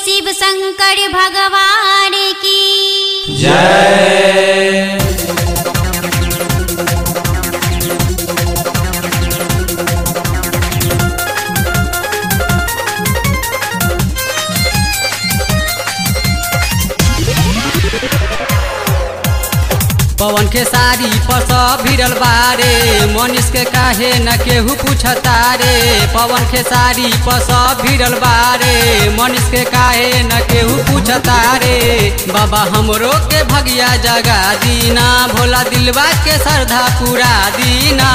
शिव शंकर भगवान की जय पवन के साड़ी पस भिड़ल बारे मनीष के काहे न केहू पूछता रे पवन के साड़ी पस भिड़ल बारे मनीष के काहे न केहू पूछता रे बाबा हमरो के भगिया जगा दीना भोला दिलवा के श्रद्धा पूरा दीना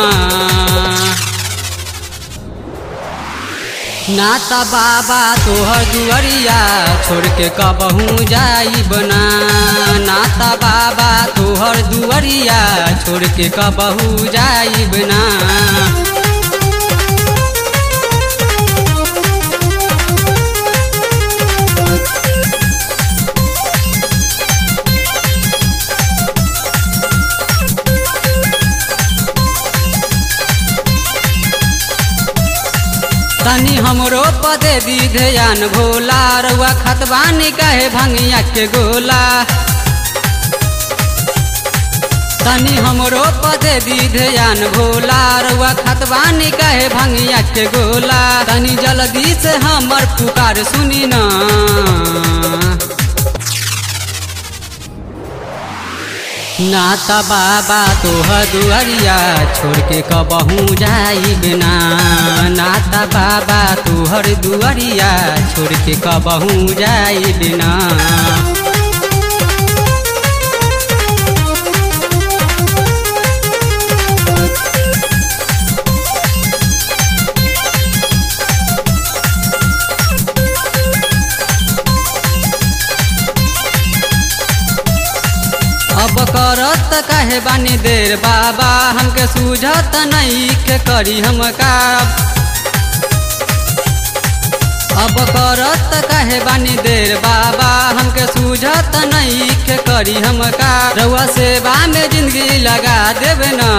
नाता बाबा तोहर दुअरिया छोड़ के कबहू जाई बना नाता बाबा तोहर दुअरिया छोड़ के कबहू जाई बना तनी हमरो पदे दी ध्यान भोला रउआ खतबानी कहे भंगिया के गोला तनी हमरो पदे दी ध्यान भोला रउआ खतबानी कहे भंगिया के गोला तनी जल्दी से हमर पुकार सुनी ना नाता बाबा तोहर दुआरिया छोड़ के कबहू जाई बिना नाता बाबा तोहर दुआरिया छोड़ के कबहू जाई बिना अब करत काहे बानी देर बाबा हमके सूझत नहीं के करी हम का अब करत काहे बानी देर बाबा हमके सूझत नहीं के करी हम का रउआ सेवा में जिंदगी लगा देवे ना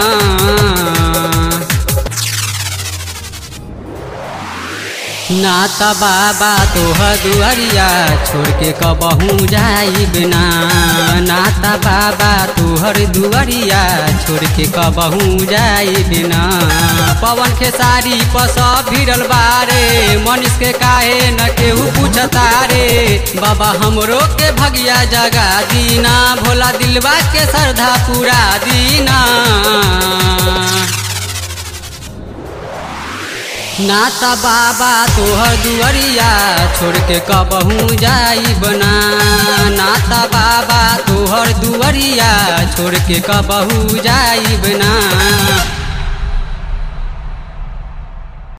नाता बाबा तोहर दुआरिया छोड़ के कबहू जाई बिना नाता बाबा तोहर दुआरिया छोड़ के कबहू जाई बिना पवन के साड़ी पस भिड़ल बारे मनीष के काहे न केहू पूछता रे बाबा हमरो के भगिया जगा दीना भोला दिलवा के श्रद्धा पूरा दीना नाता बाबा तोहर दुआरिया छोड़ के कबहू जाई बना नाता बाबा तोहर दुआरिया छोड़ के कबहू जाई बना